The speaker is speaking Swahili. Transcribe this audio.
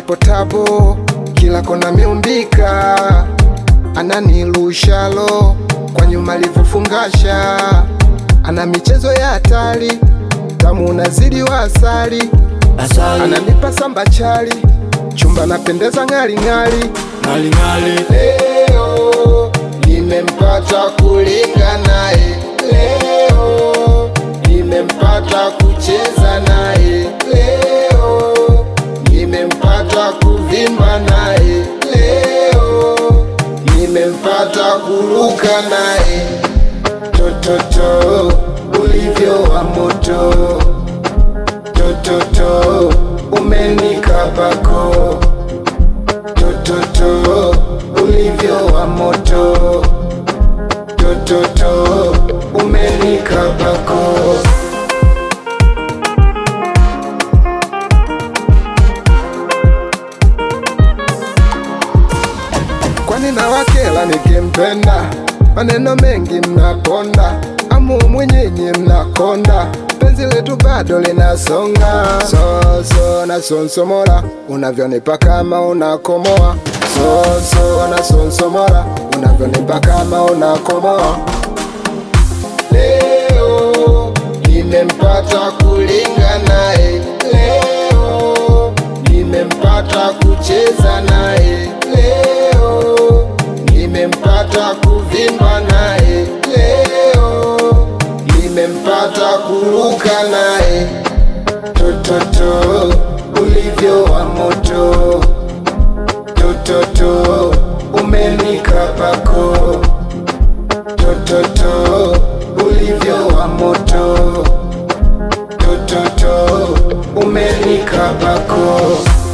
nipo tabo, kila kona miumbika, ananilushalo kwa nyuma alivyofungasha, ana michezo ya hatari, tamu unazidi wa asali, Asali ananipa samba chali, chumba napendeza ng'ali ng'ali. ngali ngali Leo nimempata kulinga naye, leo nimempata kucheza naye, leo nimempata kuvimba naye, leo nimempata kuruka naye. Tototo ulivyo wa moto, tototo umenikabako tototo ulivyo wa moto tototo umenikabako kwani na wakela nikimpenda maneno mengi mnaponda amu mwenyenye mnakonda penzi letu bado linasonga soso na sonsomora unavyonipa kama unakomoa soso na sonsomora unavyonipa kama unakomoa leo nimempata kulinga naye leo nimempata kucheza naye leo nimempata kuvimba naye leo nimempata kuruka naye tototo ulivyo wa moto tototo umenikabako tototo ulivyo wa moto tototo umenikabako